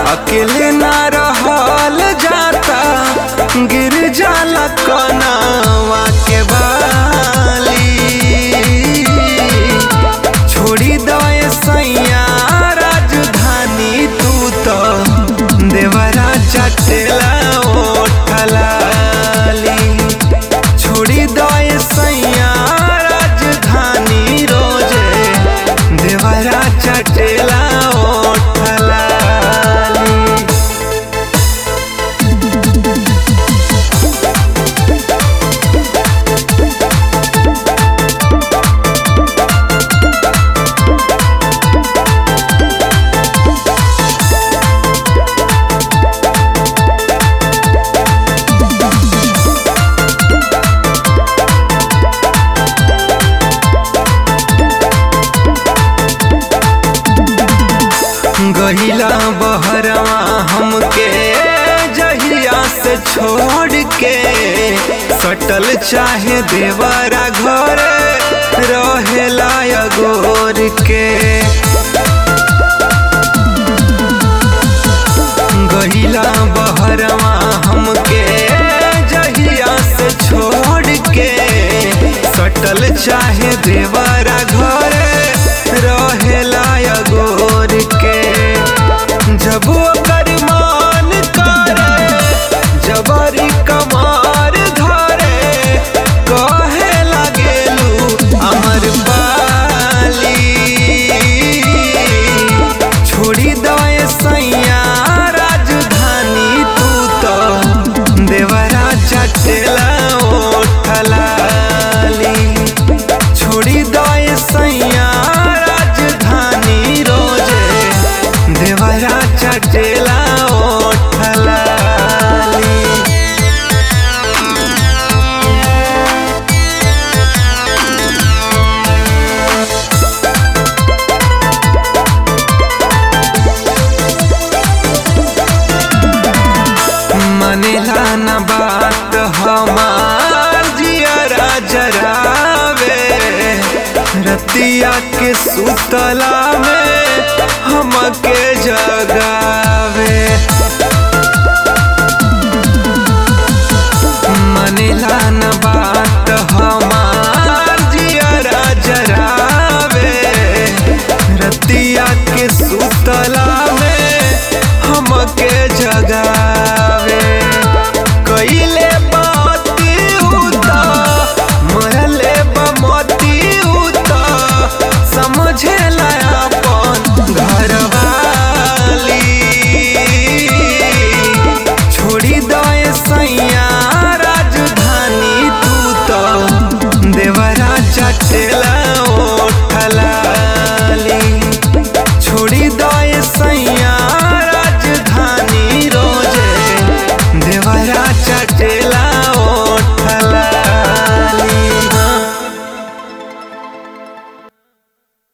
अकेले ना रहल जाता गिर जाला कनावा के बाली छोड़ी दए सैया राजधानी तू तो देवरा चटेला ओठलाली छोड़ी दए सैया राजधानी रोजे देवरा चटेला ओठलाली गहिला बहरवा हमके जहिया से छोड़ के सटल चाहे देवरा घर रहेला अगोर के गहिला बहरवा हमके जहिया से छोड़ के सटल चाहे देवरा घर रहेला अगोर के जब ओकर मान करे जबरी कमार धरे कहे लागेलू अमर पाली छोड़ी दए सैया राजधानी तू तो देवरा चटेला ओठलाली छोड़ी दए सैया राजधानी रोजे देवरा चटेला ओठलाली मनेला न बात हमार जियरा जरावे रतिया के सुतला में हमके जगावे